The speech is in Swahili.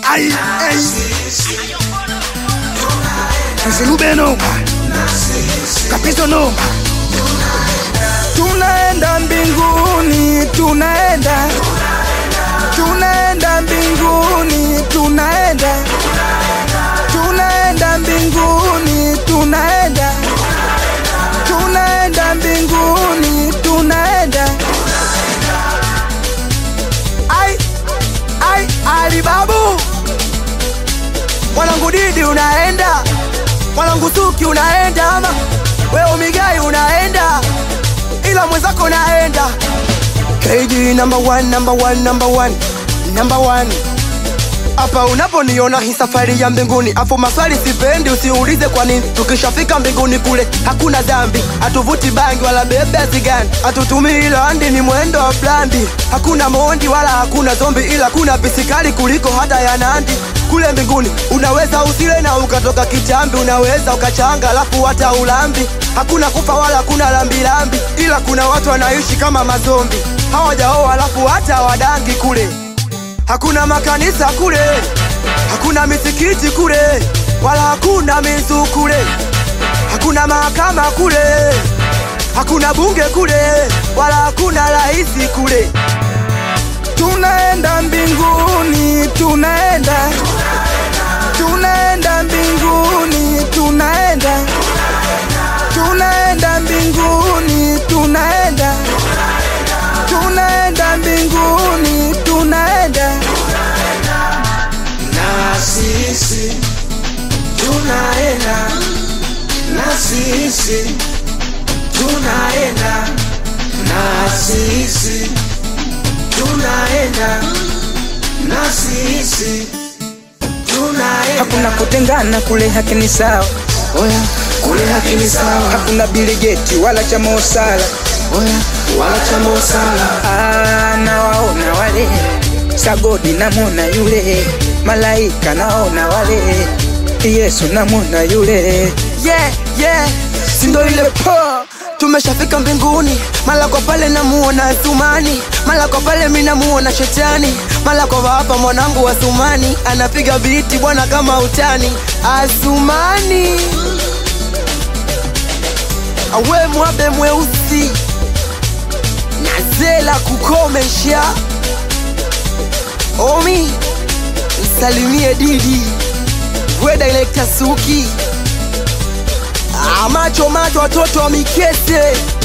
Ai, ai. Mzilube noma. Kapiso noma. tunaenda mbinguni tunaenda tunaenda mbinguni tunaenda tunaenda mbinguni tunaenda tunaenda mbinguni tunaenda ai ai alibabu mwanangu didi unaenda mwanangu suki unaenda ama wewe migai unaenda ila mwenzako unaenda KG number one, number one, number one, number one. Hapa unaponiona hii safari ya mbinguni, afu maswali sipendi, usiulize kwa nini. Tukishafika mbinguni kule hakuna dhambi, hatuvuti bangi wala bebe zigani, hatutumii landi, ni mwendo wa blandi. Hakuna mondi wala hakuna zombi, ila kuna pisikali kuliko hata ya Nandi. Kule mbinguni unaweza usile na ukatoka kitambi, unaweza ukachanga alafu hata ulambi. Hakuna kufa wala hakuna lambilambi, ila kuna watu wanaishi kama mazombi, hawajaoa alafu hata wadangi kule hakuna makanisa kule, hakuna misikiti kule, wala hakuna mizu kule, hakuna mahakama kule, hakuna bunge kule, wala hakuna raisi kule. Tunaenda mbinguni, tunaenda, tunaenda mbinguni, tunaenda, tunaenda mbinguni, tunaenda, tunaenda mbinguni, tunaenda. na sisi tunaenda na sisi tunaenda na sisi tunaenda na sisi tunaenda hakuna kutengana kule hakini sawa oya kule hakini sawa hakuna biligeti wala cha mosala oya wala cha mosala Ah, nawaona wale sagodi namwona yule malaika naona wale yesu namwona yule yeah, yeah. sindo ile po tumeshafika mbinguni mala kwa pale namuona thumani mala kwa pale mi namuona shetani mala kwa hapa mwanangu wa thumani anapiga biti bwana kama utani asumani awe mwabe mweusi nazela kukomesha omi msalimie didi we direkta suki Ah, macho macho watoto wa mikese